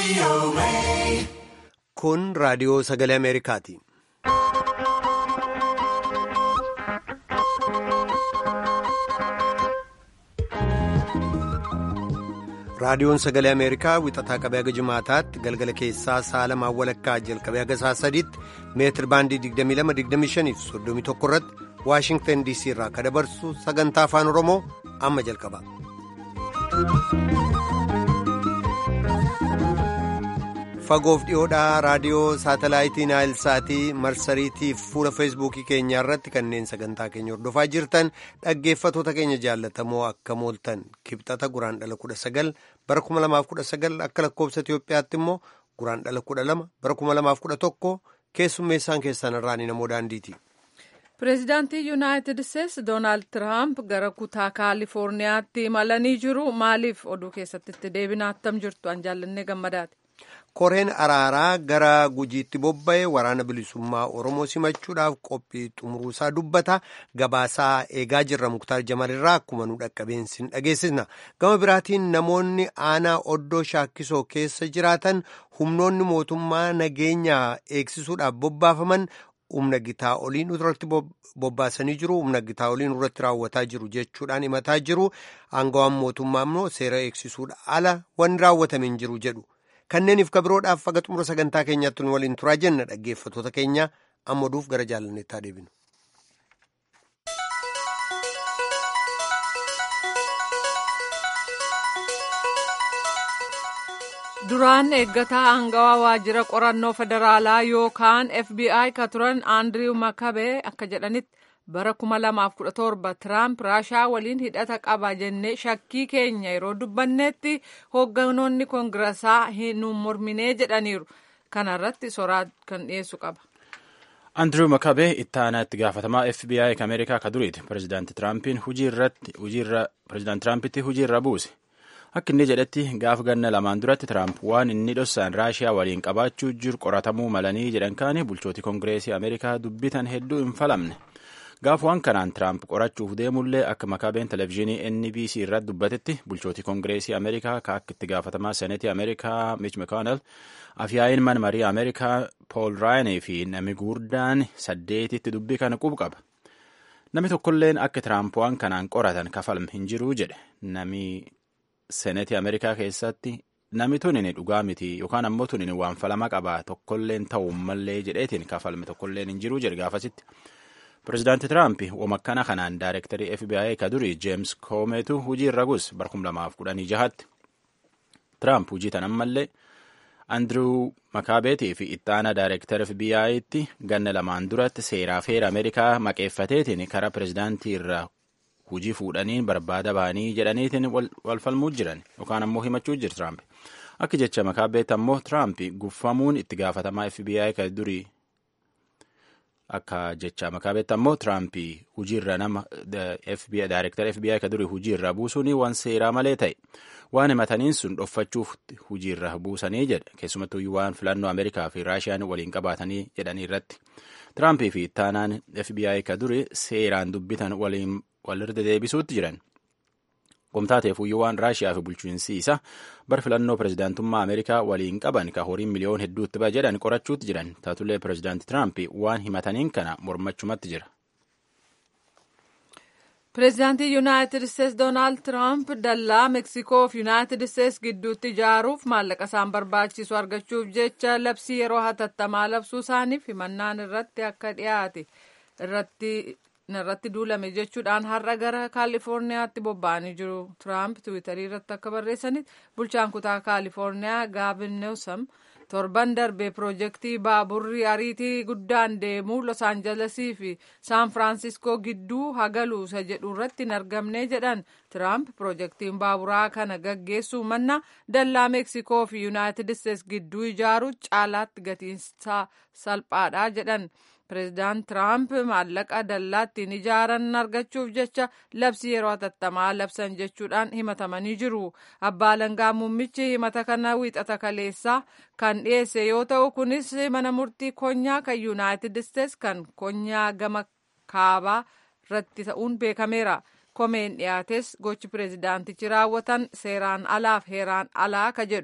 Kun raadiyoo sagalee Ameerikaati. Raadiyoon sagalee Ameerikaa wixataa qabee haga jimaataatti galgala keessaa sa'a lamaan walakkaa jalqabee haga sa'a sadiitti meetir baandii 22-25 fi 31 irratti Waashingtan DC irraa akka dabarsu sagantaa afaan Oromoo amma jalqaba. Fagoof dhiyoodhaa raadiyoo saatalaayitii Naayilsaatii marsariitii fi fuula feesbuukii keenyaa irratti kanneen sagantaa keenya hordofaa jirtan dhaggeeffatoota keenya jaallatamoo akka mooltan kibxata guraan dhala kudha sagal bara kuma lamaaf kudha sagal akka lakkoobsa Itoophiyaatti immoo guraan dhala kudha lama bara kuma lamaaf kudha tokko keessummeessaan keessan irraan namoo daandiiti. Pireezidaantii Yuunaayitid Isteetsi Doonaald Tiraamp gara kutaa Kaalifoorniyaatti imalanii jiru. Maaliif oduu keessatti itti deebinaa attam jirtu an jaallannee gammadaati. koreen araaraa gara gujiitti bobba'e waraana bilisummaa oromoo simachuudhaaf qophii xumuruusaa dubbata gabaasaa eegaa jirra muktaar jamalirraa akkuma nu dhaqqabeensi dhageessisna gama biraatiin namoonni aanaa oddoo shaakkisoo keessa jiraatan humnoonni mootummaa nageenya eegsisuudhaaf bobbaafaman humna gitaa oliin irratti bobbaasanii jiru humna gitaa oliin irratti raawwataa jiru jechuudhaan himataa jiru aangawaan mootummaa immoo seera eegsisuudha ala wanni raawwatame hin jiru jedhu. kanneeniif kabiroodhaaf faga xumura sagantaa keenyaatti nu waliin turaa jenna dhaggeeffatoota keenya amma duuf gara jaalanneettaa deebinu. duraan eeggataa aangawaa waajjira qorannoo federaalaa yookaan fbi ka turan aandiriw makabee akka jedhanitti bara 2017 tiraamp raashaa waliin hidhata qaba jennee shakkii keenya yeroo dubbannetti hoogganoonni koongiraasaa hin morminee jedhaniiru kanarratti soraa kan dhiyeessu qaba. Andrew Makabee itti aanaa itti gaafatamaa FBI ka Ameerikaa ka duriiti. Pireezidaanti Tiraampiin pireezidaanti Tiraampitti hujii irra buuse. Akka inni jedhetti gaaf ganna lamaan duratti Tiraamp waan inni dhossaan Raashiyaa waliin qabaachuu jiru qoratamuu malanii jedhan kaanii bulchooti Koongireesii Ameerikaa dubbitan hedduu hin falamne. Gaaf waan kanaan Tiraamp qorachuuf deemullee akka makaabeen televezyiinii NBC irratti dubbatetti bulchootii Koongireesii Ameerikaa ka akka itti gaafatamaa Seneetii Ameerikaa Mitch McConnell afyaa'iin man marii Ameerikaa Paul Ryan fi nami guurdaan saddeetitti dubbii kana qubu qaba. Nami tokkolleen akka Tiraamp waan kanaan qoratan kafalme hin jiruu jedhe nami Seneetii Ameerikaa keessatti nami tunin dhugaa miti yookaan ammoo tunin waan falama qaba tokkolleen ta'uu mallee jedheetiin kafalme tokkolleen hin jiruu jedhe gaafasitti. Pireezidaanti Tiraamp wamakkana kanaan daayirektarii FBI ka durii Jeems Koomeetu hujii irra gus bara 2016tti. Tiraamp hujii tan ammallee Andrew Makaabeetii fi ittaana daayirektara FBI'tti ganna lamaan duratti seeraa feera Ameerikaa maqeeffateetiin karaa pireezidaantii irraa hujii fuudhanii barbaada ba'anii jedhaniitiin wal falmuu jiran yookaan ammoo himachuu jira Tiraamp. Akka jecha Makaabeet ammoo Tiraamp guffamuun itti gaafatamaa FBI ka durii akka jecha makaabetti ammoo Tiraamp hujiirra nama daayirektara FBI ka durii hujiirra buusuun waan seeraa malee ta'e waan himataniin sun dhoffachuuf hujiirra buusanii jedha keessumattuu waan filannoo Ameerikaa fi Raashiyaan waliin qabaatanii jedhanii irratti Tiraamp fi ittaanaan FBI ka durii seeraan dubbitan waliin walirra deebisuutti jiran. Qomtaateef waan Raashiyaa fi bulchiinsi isaa bar filannoo pireezidaantummaa Ameerikaa waliin qaban ka horiin miliyoon hedduutti ba'a jedhan qorachuutti jiran taatullee pireezidaanti Tiraamp waan himataniin kana mormachumatti jira. Pireezidaantii Yuunaayitid Isteetsi Doonaald Tiraamp dallaa Meksikoo fi Yuunaayitid Isteetsi gidduutti ijaaruuf maallaqa isaan barbaachisu argachuuf jecha labsii yeroo hatattamaa labsuu isaaniif himannaan irratti akka dhiyaate irratti irratti duulame jechuudhaan har'a gara kaalifoorniyaatti bobba'anii jiru. Tiraamp tiwiitarii irratti akka barreessanitti bulchaan kutaa kaalifoorniyaa gaavin neewsam torban darbe piroojeektii baaburri ariitii guddaan deemu los aanjalesii fi saan firaansiskoo gidduu hagaluusa jedhu irratti hin argamne jedhan tiraamp piroojeektiin baaburaa kana gaggeessuu manna dallaa meeksikoo fi yuunaayitid isteetsi gidduu ijaaruu caalaatti gatiinsaa salphaadha jedhan. Pireezidaant Tiraamp maallaqa dallaa ittiin ijaaran argachuuf jecha labsii yeroo hatattamaa labsan jechuudhaan himatamanii jiru. Abbaa Alangaa muummichi himata kana wiixata kaleessaa kan dhiyeesse yoo ta'u kunis mana murtii konyaa kan Yuunaayitid Isteets kan konyaa gama kaabaa irratti ta'uun beekameera. Komeen dhiyaates gochi pireezidaantichi raawwatan seeraan alaaf heeraan alaa ka jedhu.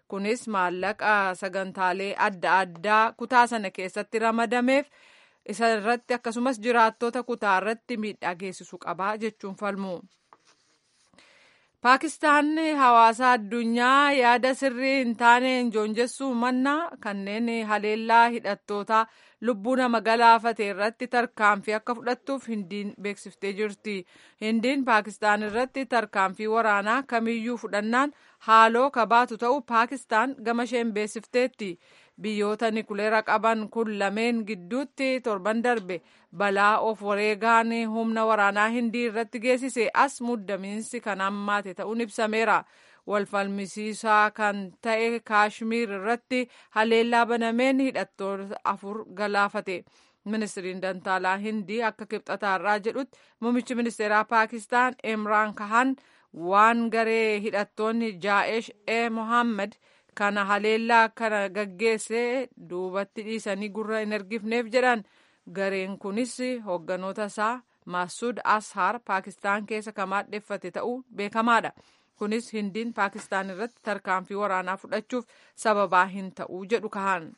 kunis maallaqa sagantaalee adda addaa kutaa sana keessatti ramadameef isa irratti akkasumas jiraattota kutaa irratti miidhaa geessisu qabaa jechuun falmu. Paakistaan hawaasa addunyaa yaada sirrii hin taaneen joonjessuu mannaa kanneen haleellaa hidhattootaa lubbuu nama galaafate irratti tarkaanfii akka fudhattuuf hindiin beeksiftee jirti. Hindiin Paakistaan irratti tarkaanfii waraanaa kamiyyuu fudhannaan haaloo kabaatu ta'u Paakistaan gama isheen beeksifteetti. Biyyoota nikuleera qaban kun lameen gidduutti torban darbe balaa of wareegaan humna waraanaa hindii irratti geessise as muddamiinsi kan hammaate ta'uun ibsameera. Walfalmisiisaa kan ta'e kaashmiir irratti haleellaa banameen hidhattoota afur galaafate. Ministiriin Dantaalaa Hindii akka kibxataarraa jedhutti muummichi ministeeraa Paakistaan Imraan Kahan waan garee hidhattoonni Jaa'ish e Mohammed kana haleellaa kana gaggeesse duubatti dhiisanii gurra hin ergifneef jedhan gareen kunis hoogganoota isaa Masud Ashar Paakistaan keessa kan maadheffate ta'uu beekamaadha. Kunis hindiin Paakistaan irratti tarkaanfii waraanaa fudhachuuf sababaa hin ta'uu jedhu kahan.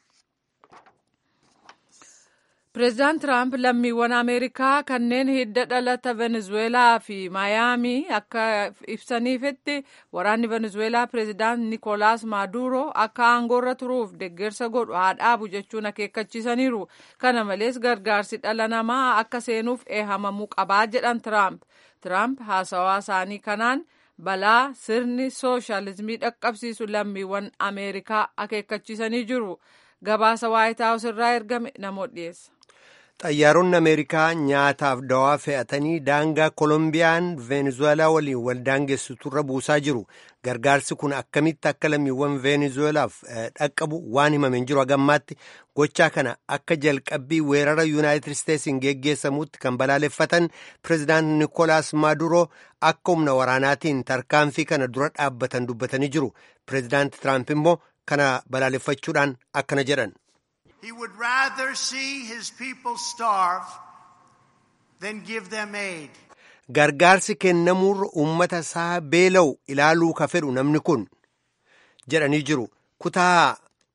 Pireezidaant Tiraamp lammiiwwan Ameerikaa kanneen hidda dhalata Venezuelaa fi Maayaamii akka ibsaniifitti waraanni Venezuelaa pireezidaant Nikolaas Maaduro akka aangoorra turuuf deeggarsa godhu haa dhaabu jechuun akeekkachiisaniiru. Kana malees gargaarsi dhala namaa akka seenuuf eehamamuu qabaa jedhan Tiraamp. Tiraamp haasawaa isaanii kanaan balaa sirni sooshaalizimii dhaqqabsiisu lammiiwwan Ameerikaa akeekkachiisanii jiru. Gabaasa Waayit Haawus irraa ergame namoota dhiyeessa. xayyaaronni ameerikaa nyaataaf dawaa fe'atanii daangaa kolombiyaan veenezuelaa waliin wal daangessuturra buusaa jiru gargaarsi kun akkamitti akka lammiiwwan veenezuelaaf dhaqqabu waan himameen jiru hagammaatti gochaa kana akka jalqabbii weerara yuunaayitid isteetsiin geggeessamutti kan balaaleffatan pireezidaant nikolaas maaduroo akka humna waraanaatiin tarkaanfii kana dura dhaabbatan dubbatanii jiru pireezidaant tiraamp immoo kana balaaleffachuudhaan akkana jedhan. He would rather see his people starve than give them aid. Gargaarsi kennamuurra uummata isaa beela'u ilaaluu ka fedhu namni kun jedhanii jiru. Kutaa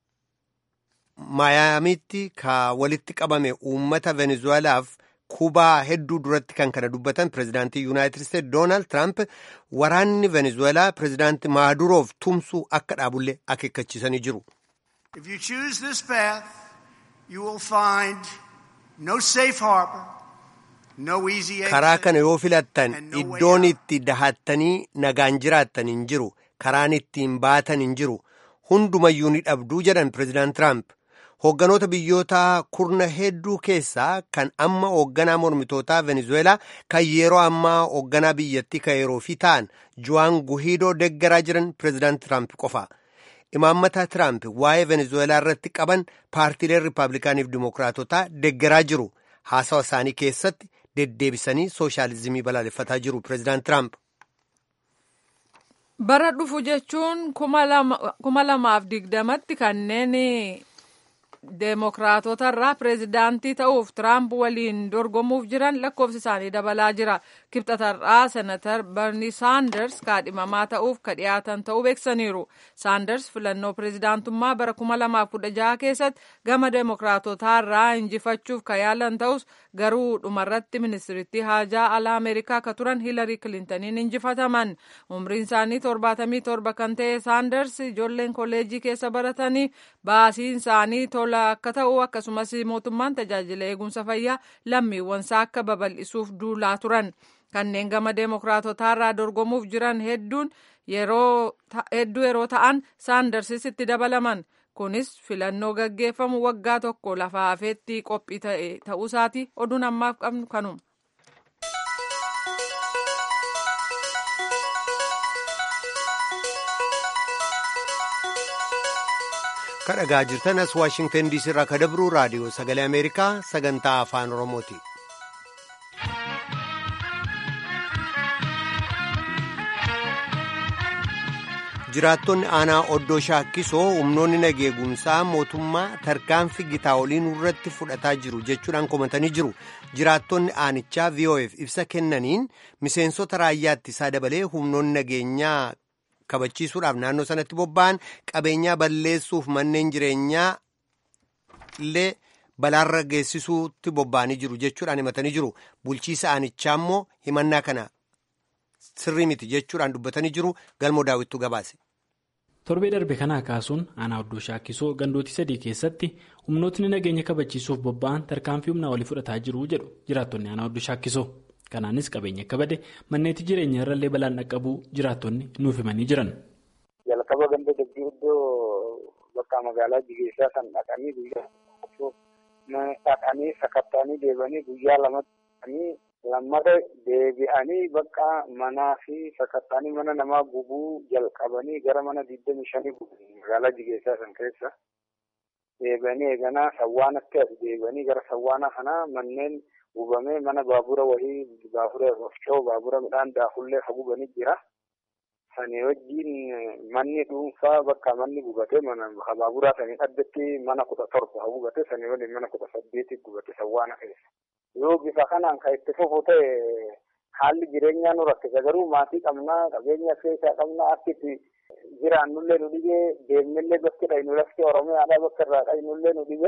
Maayaamiitti ka walitti qabame uummata Venezuelaaf kubaa hedduu duratti kan kana dubbatan pireezidaantii Yuunaayitid Isteetsi Doonaald Tiraamp waraanni Venezuelaa pireezidaantii Maaduroof tumsuu akka dhaabullee akeekkachiisanii jiru. If you choose this path, you will find no safe harbor, no easy karaa exit. kana yoo filattan and no way iddoon out. itti dahattanii nagaan jiraattan hin jiru karaan ittiin baatan hin jiru hundumayyuu ni dhabduu jedhan pireezidaant tiraamp hoogganoota biyyoota kurna hedduu keessaa kan amma hoogganaa mormitootaa venezuelaa kan yeroo ammaa hoogganaa biyyattii kan yeroo fi ta'an juwaan guhiidoo deggaraa jiran pireezidaant tiraamp qofa imaammata tiraamp waa'ee venezuelaa irratti qaban paartiileen riippaabilikaaniif dimookiraatotaa deggaraa jiru haasawa isaanii keessatti deddeebisanii sooshaalizimii balaaleffataa jiru pireezidaant tiraamp Bara dhufu jechuun kuma lamaaf digdamatti kanneen deemokiraatota irraa pireezidaantii ta'uuf tiraamp waliin dorgomuuf jiran lakkoofsi isaanii dabalaa jira. Kibxatarraa senatar Bernie Saanders kaadhimamaa ta'uuf ka dhiyaatan ta'uu beeksaniiru. Saanders filannoo pireezidaantummaa bara kuma lamaaf kudha jaha keessatti gama deemokiraatotaa irraa injifachuuf ka yaalan ta'us garuu dhumarratti ministiritti haajaa alaa Ameerikaa ka turan Hilarii Kilintaniin injifataman. Umriin isaanii torbaatamii torba kan ta'e Saanders ijoolleen kolleejii keessa baratanii baasiin isaanii tola akka ta'u akkasumas mootummaan tajaajila eegumsa fayyaa lammiiwwansaa akka babal'isuuf duulaa turan. Kanneen gama deemokiraatotaa irraa dorgomuuf jiran hedduun hedduu yeroo ta'an saandarsis itti dabalaman. Kunis filannoo gaggeeffamu waggaa tokko lafa hafeetti qophii ta'e ta'uusaati oduun ammaaf qabnu kanuma. kan dhagaa jirtan as waashingtan diisii irraa ka dabru raadiyoo sagalee ameerikaa sagantaa afaan oromooti. jiraattonni aanaa oddoo shaakkisoo humnoonni nageegumsaa mootummaa tarkaanfii gitaa oliin irratti fudhataa jiru jechuudhaan komatanii jiru jiraattonni aanichaa vof ibsa kennaniin miseensota raayyaa ittisaa dabalee humnoonni nageenyaa kabachiisuudhaaf naannoo sanatti bobba'an qabeenyaa balleessuuf manneen jireenyaa illee balaarra geessisuutti bobba'anii jiru jechuudhaan himatanii jiru bulchiisa aanichaa immoo himannaa kana sirrii miti jechuudhaan dubbatanii jiru galmoo daawwittuu gabaase. torbee darbe kanaa kaasuun aanaa oddoo shaakkisoo gandootii sadii keessatti humnootni nageenya kabachiisuuf bobba'an tarkaanfii humnaa walii fudhataa jiru jedhu jiraattonni aanaa oddoo shaakkisoo kanaanis qabeenya akka bade manneetti jireenya irrallee balaan dhaqqabuu jiraattonni nuuf himanii jiran. jalqaba ganda dabbii iddoo bakka magaalaa jigeessaa kan dhaqanii guyyaa dhaqanii sakatta'anii deebanii guyyaa lamatti lammata deebi'anii bakka manaa fi sakatta'anii mana namaa gubuu jalqabanii gara mana digdami shanii magaalaa jigeessaa san keessa deebi'anii eeganaa sawwaanatti as deebi'anii gara sawwaana kanaa manneen gubamee mana baabura wahii baabura wafcoo baabura midhaan daafullee hagubanii jira. Sanii wajjin manni dhuunfaa bakka manni gubatee mana baaburaa sanii addatti mana kudha torba hagubate sanii waliin mana kudha saddeeti gubate sawwaana keessa. Yoo bifa kanaan kan itti fufu ta'e haalli jireenyaa nu rakkisa garuu maatii qabnaa qabeenya keessaa qabnaa akkitti jiraannullee nu dhibee deemnillee bakki dhaynu lafti oromiyaadhaa bakka irraa dhaynullee nu dhibee.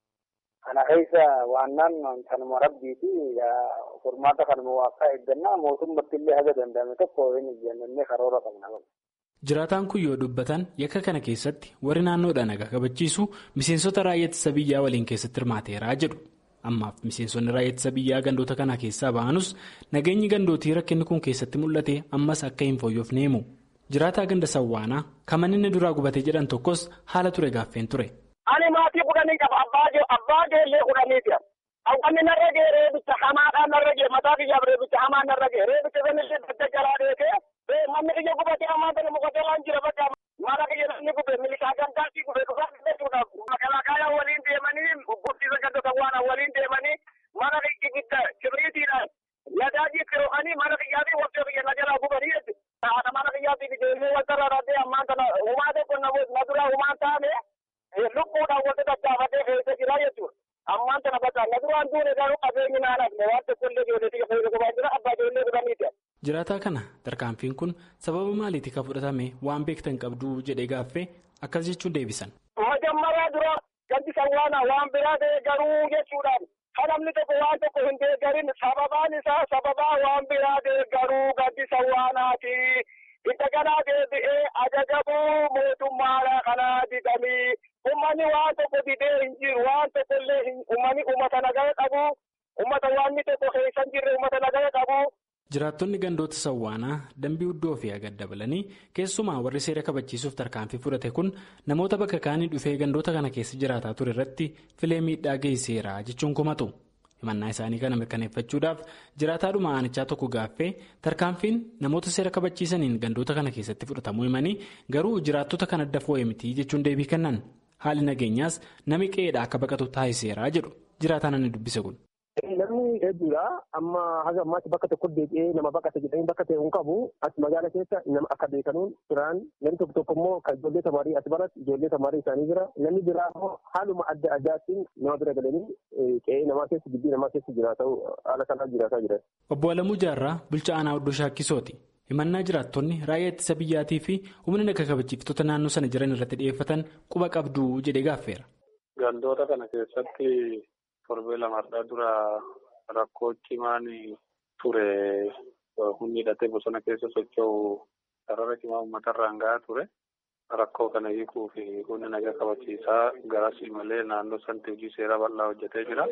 Kana keessa waannaan kanuma rabbiiti furmaata kanuma waaqaa eeggannaa mootummatti illee haga danda'ame tokko hin ijjannee karoora qabna. Jiraataan kun yoo dubbatan yakka kana keessatti warri naannoodhaan nagaa kabachiisu miseensota raayyaa ittisa biyyaa waliin keessatti hirmaateeraa jedhu. Ammaaf miseensonni raayyaa ittisa biyyaa gandoota kana keessaa ba'anus nageenyi gandootii rakkinni kun keessatti mul'ate ammas akka hin fooyyofne himu. Jiraataa ganda sawwaanaa kan inni duraa gubatee jedhan tokkos haala ture gaaffeen ture. Ani maatii kudhanii qaba abbaa geellee kudhaniiti. Hawwanni narra gee reebicha hamaadhaan narra gee mataa kiyyaaf reebicha hamaan narra gee reebicha sanillee dadda jalaa deekee manni kiyya gubatee hamaa sana mukatee waan jira bakka mana kiyya namni gube milikaa gandaatti gube dhufaa jechuudha. Makalaakaa waliin deemanii guddisa ganda sawwaanaa waliin deemanii mana ibidda kibriitiidhaan yadaajii firoo'anii mana kiyyaatii waqtii biyya na jalaa gubanii jechuudha. Haadha mana kiyyaatiif ijoollee wanta rarraatee ammaan kana humaa tokko na duraa humaan taane lubbuudhaan wanta daddaafatee keessa jira jechuudha. Ammaan kana bakka na duraan duune garuu qabeenyi naanaaf waan tokko illee ijoolleetii keessa gubaa jira abbaa ijoollee gubaniiti. Jiraataa kana tarkaanfiin kun sababa maaliitii kan fudhatame waan beektan qabdu jedhee gaaffee akkas jechuun deebisan. Majammaraa dura gandi sawwaanaa waan biraa ta'e garuu jechuudhaan kan namni tokko waan tokko hin deeggarin sababaan isaa sababaa waan biraa ta'e garuu gandi sawwaanaati. Itti kanaa deebi'ee ajajamuu mootummaa kanaa didanii uummanni waan tokko didee hin jiru waan tokko illee uummanni uummata nagaa qabu uummata waanni tokko keessa hin jirre uummata nagaa qabu. Jiraattonni gandoota sawwaanaa dambii uddoo fi agad dabalanii keessumaa warri seera kabachiisuuf tarkaanfii fudhate kun namoota bakka kaanii dhufee gandoota kana keessa jiraataa ture irratti filee miidhaa geessiseera jechuun komatu. himannaa isaanii kana mirkaneeffachuudhaaf jiraataadhuma aanichaa tokko gaaffee tarkaanfiin namoota seera kabachiisaniin gandoota kana keessatti fudhatamuu himanii garuu jiraattota kan adda foo'e miti jechuun deebii kennan haali nageenyaas nami qe'eedha akka baqatu taasiseera jedhu jiraataan ani dubbise kun. Namni hedduudha. Amma haga ammaatti bakka tokko deebi'ee nama baqate jedhanii bakka ta'e hin qabu. As magaala keessa nama akka beekanuun biraan namni tokko tokko immoo kan ijoollee tamaarii as baratti ijoollee tamaarii isaanii jira. Namni biraa immoo haaluma adda addaatiin nama bira galanii qe'ee namaa keessa gibbii namaa keessa jiraatu haala kanaan jiraataa jiran. Obbo Alamuu Jaarraa bulchaa aanaa Oddoo Shaakkisooti. Himannaa jiraattonni raayyaa ittisa biyyaatii fi humna naga kabachiiftota naannoo sana jiran irratti dhiyeeffatan quba qabdu jedhee gaaffeera. Gandoota kana keessatti torbee lamarraa dura rakkoo cimaan ture humni hidhatee bosona keessa socho'u sarara cimaa uummatarraan gahaa ture. Rakkoo kana hiikuu fi humni nagaa kabachiisaa garasii malee naannoo sanatti hojii seeraa bal'aa hojjetee jira.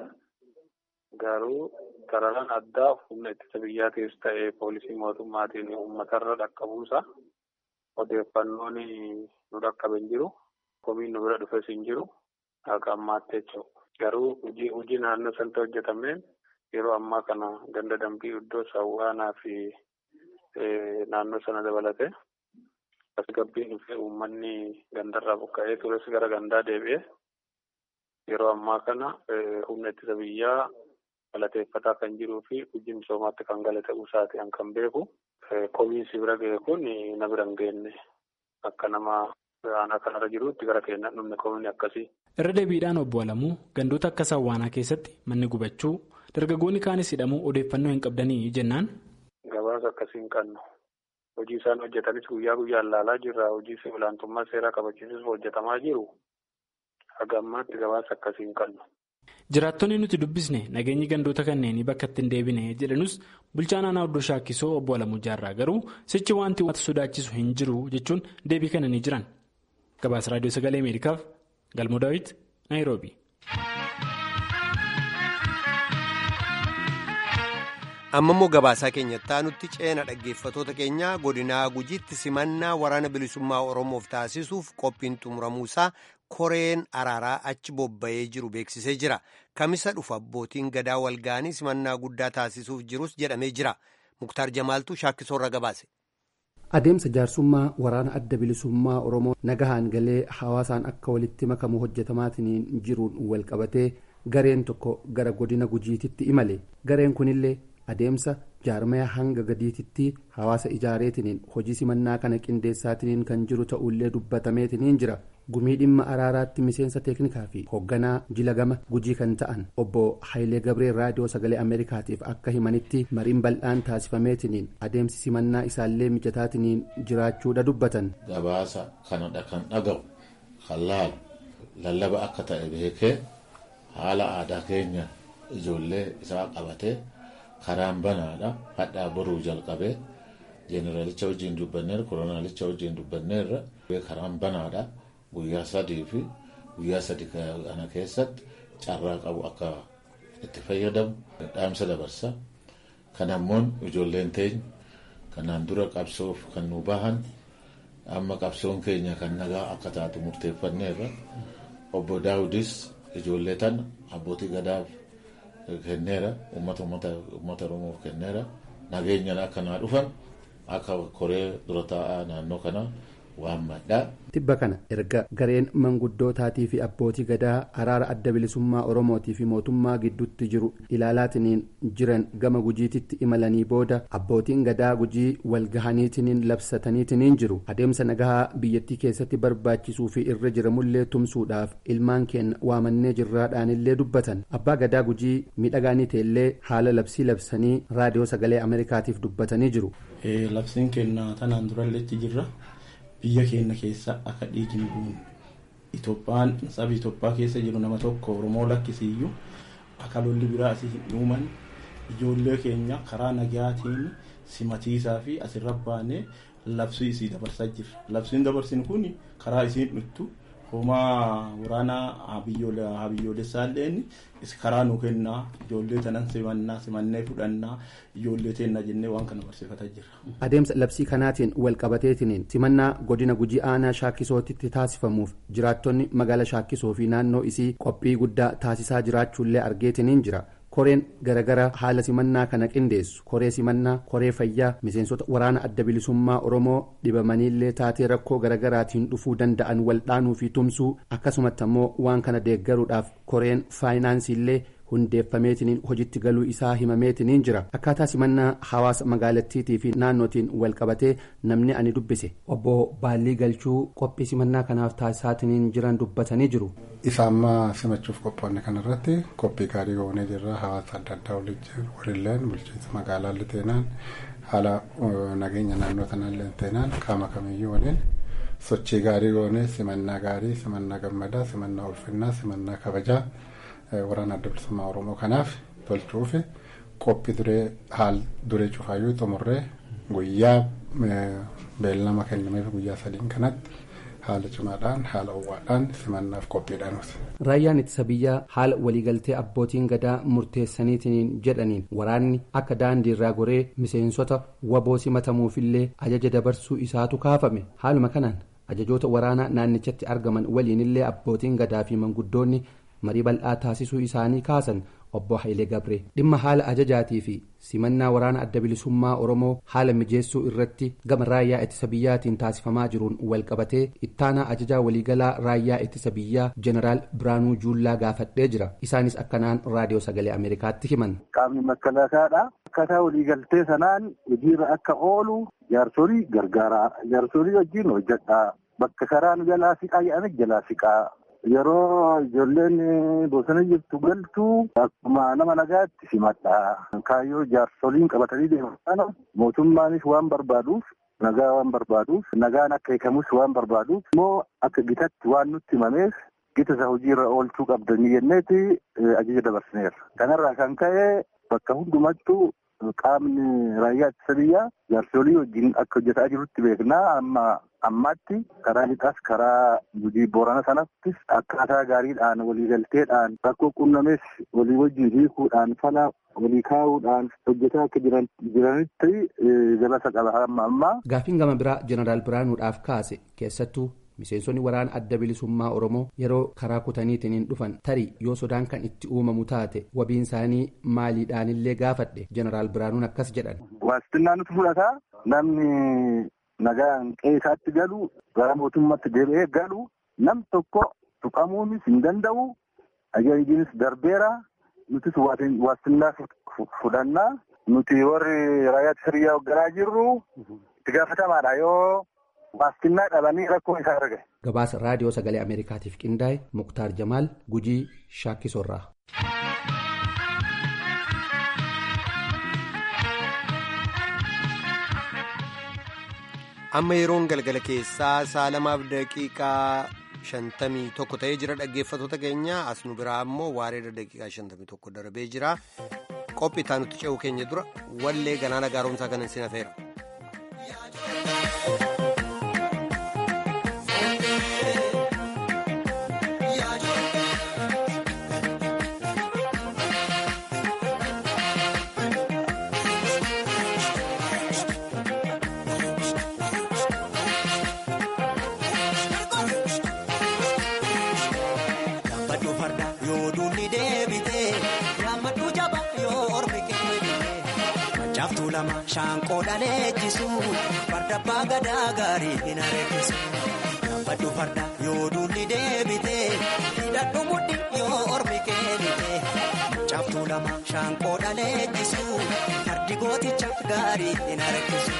Garuu sararaan addaa humna ittisa biyyaatiis ta'ee poolisii mootummaatiin uummatarra dhaqqabuusa odeeffannoon nu dhaqqabe hin jiru. Komiin nu bira dhufes hin jiru. Akka ammaatti jechuudha. Garuu hojii hojii naannoo sanatti hojjetameen yeroo ammaa kana ganda dambii iddoo sawwaanaa fi naannoo sana dabalate tasgabbiin dhufee uummanni gandarraa buqqa'ee tures gara gandaa deebi'ee yeroo ammaa kana humna ittisa biyyaa galateeffataa kan jiruu fi hojii misoomaatti kan gala ta'uu isaati kan beeku. Komiinsi bira ga'e kun na bira hin geenye akka nama aanaa kanarra jirutti gara keenyaan dhumne komiin akkasii. Irra deebiidhaan obbo Alamuu gandoota akka Sawwaanaa keessatti manni gubachuu dargaggoonni kaanis hidhamuu odeeffannoo hin qabdanii jennaan. Gabaasa akkasii hin qabnu. hojii isaan hojjetanis guyyaa guyyaan ilaalaa jirra. Hojii olaantummaa seeraa kabachiisuuf hojjetamaa jiru. Haga ammaatti gabaasa akkasii hin qabnu. Jiraattonni nuti dubbisne nageenyi gandoota kanneenii bakka itti hin deebine jedhanus bulchaan aanaa oddoo shaakkisoo obbo Alamuu Jaarraa garuu sichi wanti wanta sodaachisu hin jiru jechuun deebii kennanii jiran. Gabaasa Raadiyoo Sagalee Ameerikaaf Galmoo Daawit Naayiroobi. amma immoo gabaasaa keenyatti aanutti ceena dhaggeeffatoota keenya godinaa gujiitti simannaa waraana bilisummaa oromoof taasisuuf qophiin xumuramuusaa koreen araaraa achi bobba'ee jiru beeksisee jira kamisa dhufu abbootiin gadaa walga'anii simannaa guddaa taasisuuf jirus jedhamee jira muktaar jamaaltuu shaakkisoorra gabaase. adeemsa jaarsummaa waraana adda bilisummaa oromoo nagahaan galee hawaasaan akka walitti makamu hojjetamaatiin jiruun walqabatee gareen tokko gara godina gujiititti imale gareen kunillee adeemsa jaarmaya hanga gadiititti hawaasa ijaareetiniin hojii simannaa kana qindeessaatiniin kan jiru ta'ullee dubbatameetiniin jira gumii dhimma araaraatti miseensa teeknikaa fi hoogganaa jila gama gujii kan ta'an obbo Hayilee Gabree raadiyoo sagalee Ameerikaatiif akka himanitti mariin bal'aan taasifameetiniin adeemsi simannaa isaallee mijataatiniin jiraachuudha dubbatan. Gabaasa kanadha kan dhagahu kan laalu lallaba akka ta'e beekee haala aadaa keenya ijoollee isaa qabatee. karaan banaadha hadhaa boruu jalqabee jeeneraalicha wajjin dubbanneerra koronaalicha wajjin dubbanneerra karaan banaadha guyyaa sadii fi guyyaa sadi kana keessatti carraa qabu akka itti fayyadamu dhaamsa dabarsa kanammoon ijoolleen teenya kanaan dura qabsoof kan nu bahan amma qabsoon keenya kan nagaa akka taatu murteeffanneerra obbo daawudis ijoollee tana abbootii gadaaf kenneera uummata uummata oromoof kenneera nageenyaan akka naa dhufan akka koree dura taa'aa naannoo kanaa waammadhaa. tibba kana erga gareen manguddootaatii fi abbootii gadaa araara adda bilisummaa oromootii fi mootummaa gidduutti jiru ilaalaatiniin jiran gama gujiititti imalanii booda abbootiin gadaa gujii walgahaniitiniin labsataniitiniin jiru adeemsa nagahaa biyyattii keessatti barbaachisuu fi irra jiramullee tumsuudhaaf ilmaan keenya waamannee jirraadhaanillee dubbatan abbaa gadaa gujii miidhagaanii ta'ellee haala labsii labsanii raadiyoo sagalee ameerikaatiif dubbatanii jiru. labsiin keenya tanaan durallee jirra. biyya keenya keessa akka dhiigni bu'uun Itoophiyaan saba Itoophiyaa keessa jiru nama tokko Oromoo lakkisiiyyuu akka lolli biraa asii hin uuman ijoollee keenya karaa nagaatiin simatiisaa fi asirra baanee labsii isii dabarsaa jirra. Labsiin dabarsin kun karaa isiin dhuttu homaa waraanaa habiyyoolessaalleen karaa nu kennaa ijoollee tanan simannaa simannee fudhannaa ijoollee teenna jennee waan kana barsiifataa jirra. adeemsa labsii kanaatiin walqabateetiniin simannaa godina gujii aanaa shaakkisootitti taasifamuuf jiraattonni magaala shaakkisoo fi naannoo isii qophii guddaa taasisaa jiraachuullee argeetiniin jira. koreen garagara haala simannaa kana qindeessu koree simannaa koree fayyaa miseensota waraana adda bilisummaa oromoo dhibamaniillee taatee rakkoo garagaraatiin dhufuu danda'an waldhaanuu fi tumsuu akkasumatti ammoo waan kana deeggaruudhaaf koreen faayinaansiillee hundeeffameetiniin hojitti galuu isaa himameetiniin jira akkaataa simannaa hawaasa magaalattiitii fi naannootiin walqabatee namni ani dubbise obbo baallii galchuu qophii simannaa kanaaf taasisaatiniin jiran dubbatanii jiru. isa amma simachuuf qophoonne kanarratti qophii gaarii goonee jirra hawaasa adda addaa waliilleen bulchiinsa magaalaa liteenaan haala nageenya naannoo sanaallee teenaan qaama kamiyyuu waliin sochii gaarii goonee simannaa gaarii simannaa gammadaa simannaa ulfinnaa simannaa kabajaa waraana adda bilisummaa oromoo kanaaf tolchuuf qophii duree haal duree cufaayyuu xumurree guyyaa beellama kennameef guyyaa sadiin kanatti. haala cimaadhaan haala uwwaadhaan simannaaf qophiidhaanuuti. Raayyaan ittisa biyyaa haala waliigaltee abbootiin gadaa murteessaniitiin jedhaniin waraanni akka daandii irraa goree miseensota waboo simatamuufillee ajaja dabarsuu isaatu kaafame haaluma kanaan ajajoota waraanaa naannichatti argaman waliinillee abbootiin gadaa fi manguddoonni marii bal'aa taasisuu isaanii kaasan obbo Hayilee Gabree dhimma haala ajajaatii fi simannaa waraana adda bilisummaa oromoo haala mijeessuu irratti gama raayyaa ittisa biyyaatiin taasifamaa jiruun walqabatee ittaanaa ajajaa waliigalaa raayyaa ittisa biyyaa jeneraal biraanuu juullaa gaafadhee jira isaanis akkanaan raadiyoo sagalee ameerikaatti himan. qaamni makkalaakaadha akkaataa waliigaltee sanaan hojiirra akka oolu jaarsolii gargaaraa jaarsolii wajjin hojjedhaa bakka karaan jalaa siqaa jedhame jalaa siqaa yeroo ijoolleen bosona jirtu galtu akkuma nama nagaatti simadha kaayyoo jaarsoliin qabatanii deeman kana mootummaanis waan barbaaduuf nagaa waan barbaaduuf nagaan akka hiikamus waan barbaaduuf immoo akka gitatti waan nutti himameef gita isa hojiirra oolchuu qabdanii jenneeti ajaja dabarsineerra. Kanarraa kan ka'e bakka hundumattuu qaamni raayyaa ittisa biyyaa jaarsolii wajjin akka hojjetaa jirutti beeknaa amma ammaatti karaa lixaas karaa gujii boorana sanattis akkaataa gaariidhaan waliigalteedhaan rakkoo qunnames walii wajjin hiikuudhaan fala walii kaa'uudhaan hojjetaa akka jiran jiranitti gabasa qaba amma ammaa. Gaaffiin gama biraa jeneraal Biraanuudhaaf kaase keessattuu miseensonni waraana adda bilisummaa oromoo yeroo karaa kutaniitiin dhufan tarii yoo sodaan kan itti uumamu taate wabiin isaanii maaliidhaanillee gaafadhe jeneraal biraanuun akkas jedhan. Waastinnaa nuti fudhataa namni nagaan qeessaatti galu gara mootummaatti deebi'ee galu nam tokko tuqamuunis hin danda'u ajajiinis darbeera nutis waastinnaa fudhannaa nuti warri raayyaa ittisa biyyaa hoogganaa jirru itti gaafatamaadha yoo. waastinnaa dhabanii rakkoo isaa arge. Gabaasa raadiyoo sagalee Ameerikaatiif qindaa'e Muktaar Jamaal Gujii Shaakkisorraa. Amma yeroon galgala keessaa saalamaaf daqiiqaa shantamii tokko ta'ee jira dhaggeeffatoota keenya as nu biraa ammoo waareeda daqiiqaa shantamii tokko darbee jira qophii itti aanutti ce'uu keenya dura wallee galaana gaaromsaa kanan sin hafeera. Shaanqoo dhaleechisu farda abbaa gadaa gaarii hin areessisu. Gabbadhu farda yoo duulli deebite hidhadhu mudhi yoo ormi keenite. Caaftuu lama shaanqoo dhaleechisu fardi gooticha gaarii hin areessisu.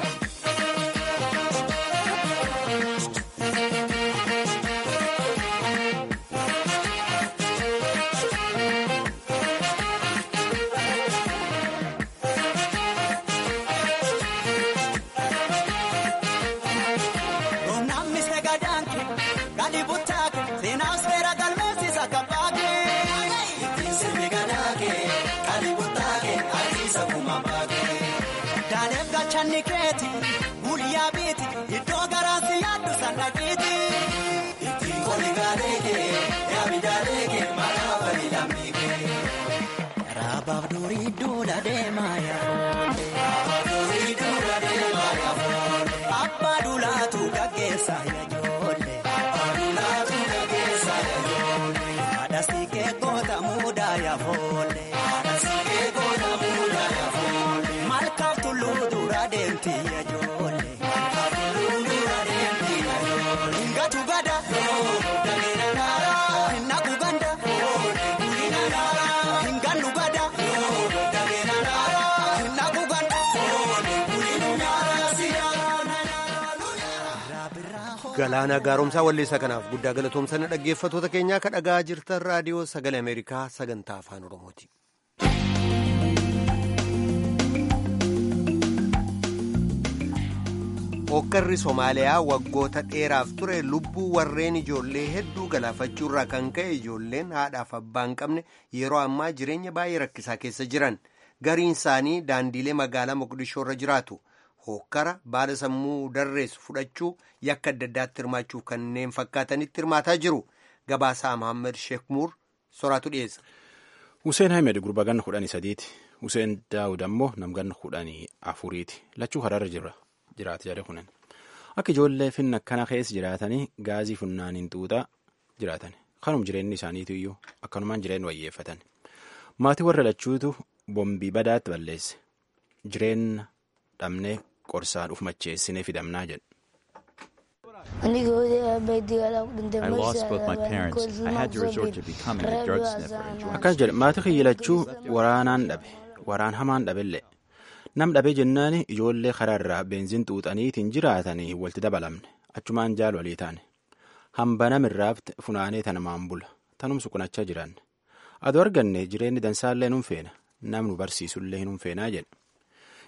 Nikeeti guyyaa biiti iddoo garaasi yaaddu sannaqiiti. Ittiin koli gaaleekee yaami daaleekee maqaa bali lammiikee. Raabaaf durii duula deemaa yaafoolle. Raabaaf durii duula deemaa yaafoolle. Abbaa duulaatu gaggeessaa yaajoolle. Abbaa duulaatu gaggeessaa yaajoolle. Haadha siikee goota muudaa yaafoolle. Haadha siikee goota muudaa yaafoolle. Malkaaf tulluu duraa deemti yaajoolle. Malkaaf tulluu duraa deemti yaajoolle. Ngatu gada. Dameera naara. Naku ganda. Gulina naara. Ngannu gada. Dameera naara. Naku ganda. Gulinu naara. Siyaara. Galaana gaaromsaa walleessaa kanaaf guddaa galatoomsanii dhaggeeffatoota keenyaa ka dhagaa jirtan raadiyoo sagalee Ameerikaa sagantaa afaan Oromooti. Hokkarri Somaaliyaa waggoota dheeraaf ture lubbuu warreen ijoollee hedduu galaafachuurraa kan ka'e ijoolleen haadhaaf abbaa hin qabne yeroo ammaa jireenya baay'ee rakkisaa keessa jiran gariin isaanii daandiilee magaalaa Moqdishoo irra jiraatu. Hokkara baala sammuu darreessu fudhachuu yakka adda addaatti hirmaachuuf kanneen fakkaatanitti hirmaataa jiru. Gabaasaa Mohaammed Sheek Muur soraatu dhiyeessa. Hussein Hamed gurba ganna kudhanii sadiiti. Hussein Daawud ammoo namganna kudhanii afuriiti. Lachuu hararra jira. Jiraata jedhe kunan. Akka ijoollee finna akkana keessa jiraatanii gaazii funnaaniin xuuxaa jiraatan. Kanum jireenyi isaaniitu iyyuu akkanumaan jireenya wayyeeffatan. Maatii warra lachuutu bombii badaatti balleesse. Jireenya dhabnee qorsaan uf macheessinee fidamnaa jedhu. I lost both my parents. I had to resort to becoming a drug sniffer and join Akkas jedhe maatii kiyyilachuu waraanaan dhabe waraan hamaan dhabellee nam dhabee jennaan ijoollee karaarraa beenziin xuuxaniitiin jiraatanii walitti dabalamne achumaan jaal walii taane hamba namirraafte funaanee tanamaan bula tanumsu qunachaa jiran aduu arganne jireenyi dansaallee nun feena namnu barsiisullee nun feenaa jedhe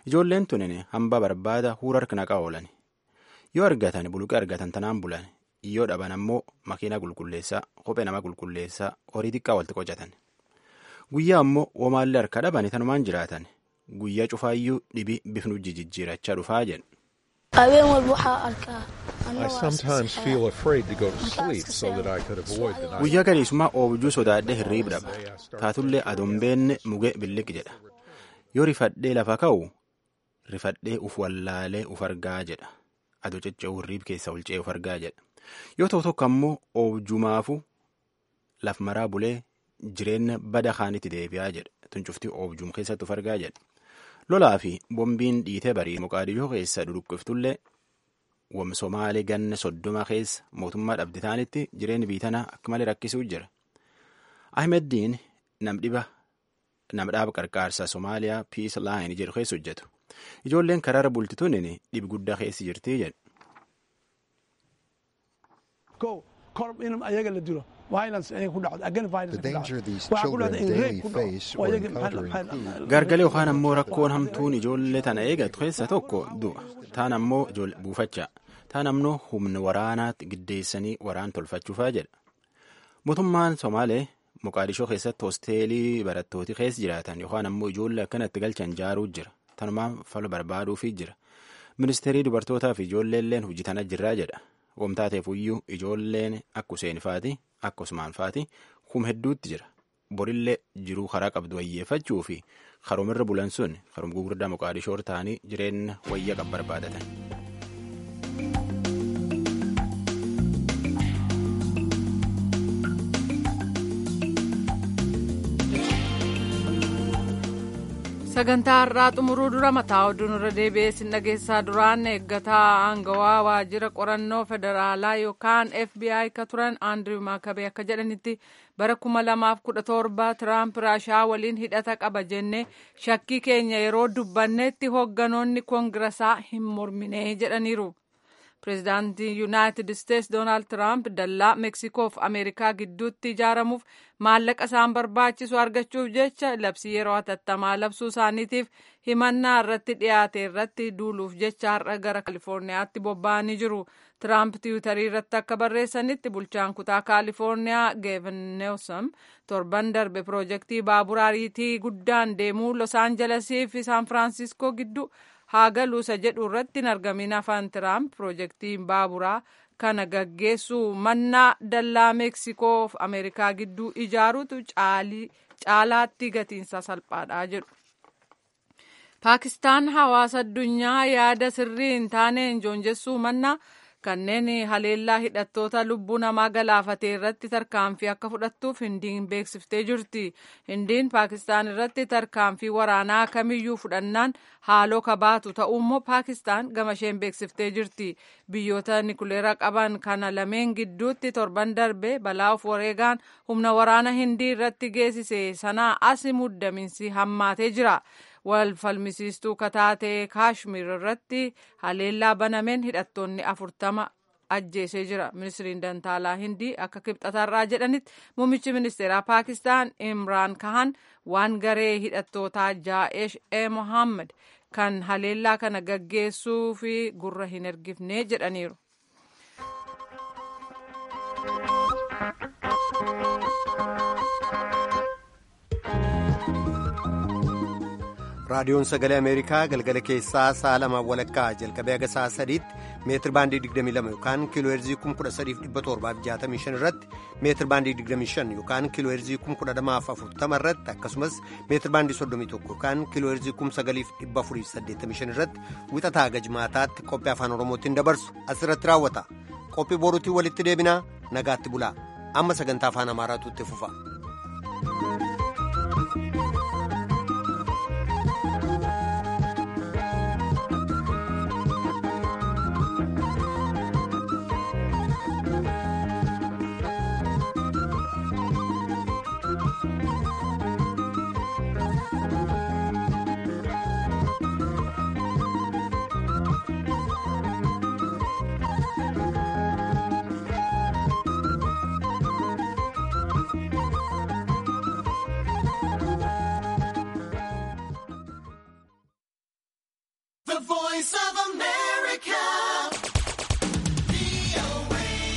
ijoolleen tunin hamba barbaada huura harka naqaa oolan yoo argatan buluqee argatan tanaan bulan yoo dhaban ammoo makiina qulqulleessaa kophee nama qulqulleessaa horii xiqqaa walitti qocatan guyyaa ammoo womaallee harka dhaban tanumaan jiraatan guyyaa cufaayyuu dhibi bifnu jijjiirachaa dhufaa jedhu. habeen walba waxaa arkaa I sometimes feel afraid to go to sleep so that I could avoid the night. guyyaa galiisummaa oobjuu sodaadhee hirriib dhaba taatullee adombeenne mugee billiq jedha yoo rifadhee lafa ka'u rifadhee uf wallaalee uf argaa jedha adoo cacca'uu hirriib keessa olcee uf argaa jedha yoo ta'u tokko ammoo oobjumaafu laf maraa bulee jireenya bada kaanitti deebi'aa jedha tun cuftii oobjuum keessatti uf argaa jedha lolaa fi bombiin dhiitee barii moqaadiyoo keessa duduqqoftullee wam somaalee ganna soddoma keessa mootummaa dhabde taanitti jireenyi biitanaa akka malee rakkisuu jira. Ahmeddiin nam dhiba nam dhaaba qarqaarsaa Somaaliyaa Piis Laayin jedhu keessa hojjetu. Ijoolleen karaara bultituun dhibi guddaa keessa jirti jedhu. kor in ayaga la dilo violence ayaga ku dhacdo again violence The danger these Waxaa ku children dhacda in daily rape ku dhaco. face Oo or ayaga encounter maxaa- maxaa- include Gargalee yookaan ammoo rakkoon hamtuun ijoollee tana eegatu keessa tokko du'a. Taan ammoo ijoollee buufachaa. Taan ammoo humna waraanaatti giddeessanii waraan tolfachuufaa jedha. Mootummaan Somaalee Moqaadishoo keessatti hosteelii barattooti keessa jiraatan yookaan ammoo ijoollee akkanatti galchan jaaruu jira. Tanumaan fala barbaaduufii jira. Ministeerii dubartootaa fi ijoolleelleen hojii tana jirraa jedha. Wamtaateef iyyuu ijoolleen akka Useen faati akka Usmaan faati kum hedduutti jira. Borillee jiruu karaa qabdu wayyeeffachuu fi karoomirra bulan sun karoom gugurdaa Moqaadishoo ta'anii jireenya wayya qab barbaadatan. sagantaa har'aa xumuruu dura mataa oduu irra deebi'ee sin dhageessaa duraan eeggataa aangawaa waajjira qorannoo federaalaa yookaan fbi ka turan aandiriw maakabee akka jedhanitti bara kuma lamaaf kudha torba tiraamp raashaa waliin hidhata qaba jenne shakkii keenya yeroo dubbannetti hoogganoonni koongirasaa hin mormine jedhaniiru. pireezidaantii yuunaayitid isteetsi doonaald tiraamp dallaa meeksikoof ameerikaa gidduutti ijaaramuuf maallaqa isaan barbaachisu argachuuf jecha labsii yeroo hatattamaa labsuu isaaniitiif himannaa irratti dhiyaate irratti duuluuf jecha har'a gara kaalifoorniyaatti bobba'anii jiru tiraamp tiwutarii irratti akka barreessanitti bulchaan kutaa kaalifoorniyaa geevin neewsam torban darbe piroojeektii baabura ariitii guddaan deemuu los aanjalesii fi saan firaansiskoo gidduu haa galuusa jedhu irratti hin argamin afaan tiraamp piroojeektiin baaburaa kana gaggeessuu mannaa dallaa meeksikoo fi ameerikaa gidduu ijaaruutu caalaatti gatiinsa salphaadha jedhu. paakistaan hawaasa addunyaa yaada sirrii hin taaneen joonjessuu mannaa kanneen haleellaa hidhattoota lubbuu namaa galaafatee irratti tarkaanfii akka fudhattuuf hindiin beeksiftee jirti hindiin paakistaan irratti tarkaanfii waraanaa kamiyyuu fudhannaan haaloo kabaatu ta'uummoo paakistaan gama isheen beeksiftee jirti biyyoota nikuleera qaban kana lameen gidduutti torban darbe balaa of wareegaan humna waraana hindii irratti geessise sanaa as muddaminsi hammaatee jira. wal falmisiistuu kataatee kaashmir irratti haleellaa banameen hidhattoonni afurtama ajjeesee jira ministiriin dantaalaa hindii akka kibxatarraa jedhanitti muummichi ministeeraa paakistaan imraan kahan waan garee hidhattootaa jaa'ish e mohaammed kan haleellaa kana gaggeessuu fi gurra hin ergifne jedhaniiru. raadiyoon sagalee ameerikaa galgala keessaa sa'a lamaan walakkaa jalqabee haga sa'a sadiitti meetir baandii 22 yookaan kiiloo heerzii 13765 irratti meetir baandii 25 yookaan kiiloo heerzii 12040 irratti akkasumas meetir baandii 31 yookaan kiiloo heerzii 9485 irratti wixataa haga jimaataatti qophii afaan oromootiin dabarsu asirratti raawwata qophii boruutiin walitti deebinaa nagaatti bulaa amma sagantaa afaan amaaraatu itti fufa. Voice of